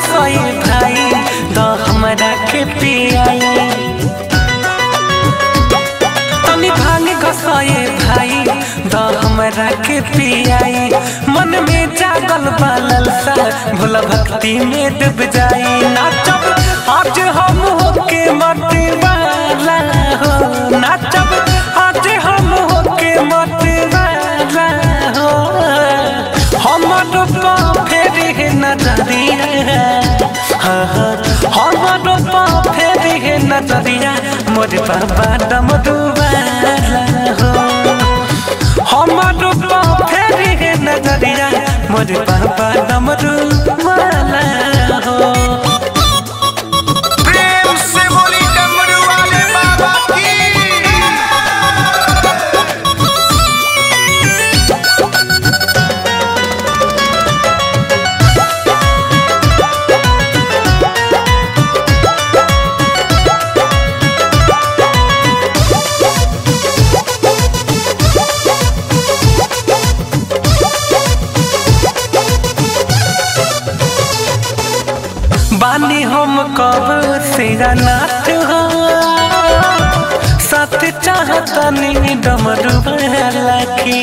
घसई भाई द हमरा के पियाई तनी भांग घसई भाई द हमरा के पियाई मन में जागल बालल सा भोला भक्ति में डूब जाई नाचब आज हम होके मरते वाला हो नाचब आज हम होके मरते वाला हो हमर पा फेरी नजरिया हाँ हाँ हमर पा फेरी नजरिया मोर बाबा डमरू वाला हो हमर पा फेरी नजरिया मोर बाबा डमरू वाला हो प्रेम से बोली डमरू वाले बाबा की बानी हम कब सिरा नाथ हो सत चाहता नी डमरू वाला की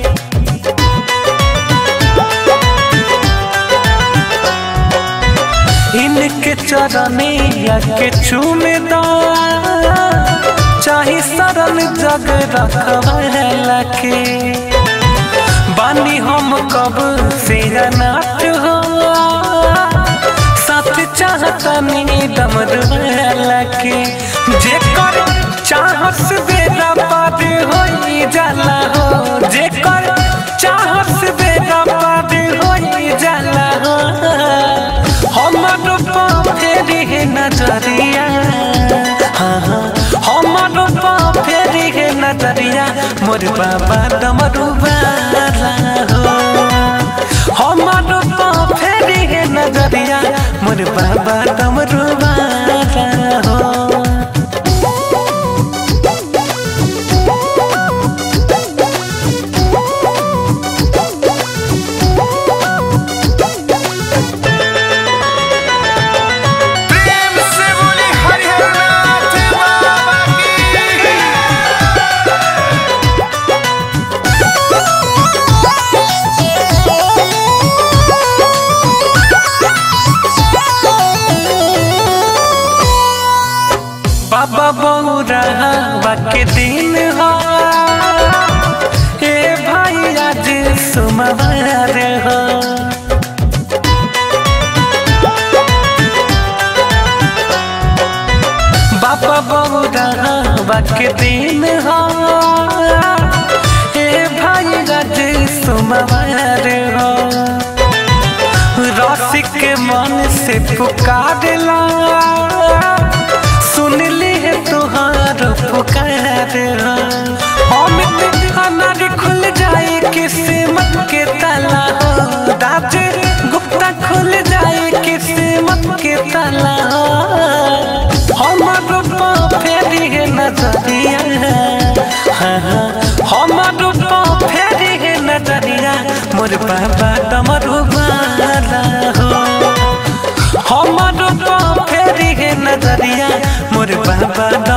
इनके चरने या के चूमे दा चाहे सरल जग रखवाला के बानी हम कब से नाथ हो साथ चाहता नहीं डमर वाला के जेकर चाहत बेरा पार हो जाला हो जेकर चाहत बेरा पार हो जाला हो हमर पा फेरी नजरिया हाँ हाँ हमर पा फेरी नजरिया मोर बाबा डमरू वाला हो हमर पा फेरी नजरिया मोर बाबा डमरू वाला हो प्रेम से बोली हरिहर नाथ बाबा की बाबा बौरा के दिन हो ए भाई आज सुमवार हो बाबा बौरा के दिन हो ए भाई आज सुमवार हो रसिक के मन से पुकारला सुन ली है तुहार पुकार अमित अनार खुल जाए किस्मत के ताला हो दाज गुप्ता खुल जाए किस्मत के ताला हो हमर पा फेरी है नजरिया हाँ हाँ हमर पा फेरी है नजरिया मोर बाबा डमरू वाला हो हमर पा फेरी है नजरिया मोर बाबा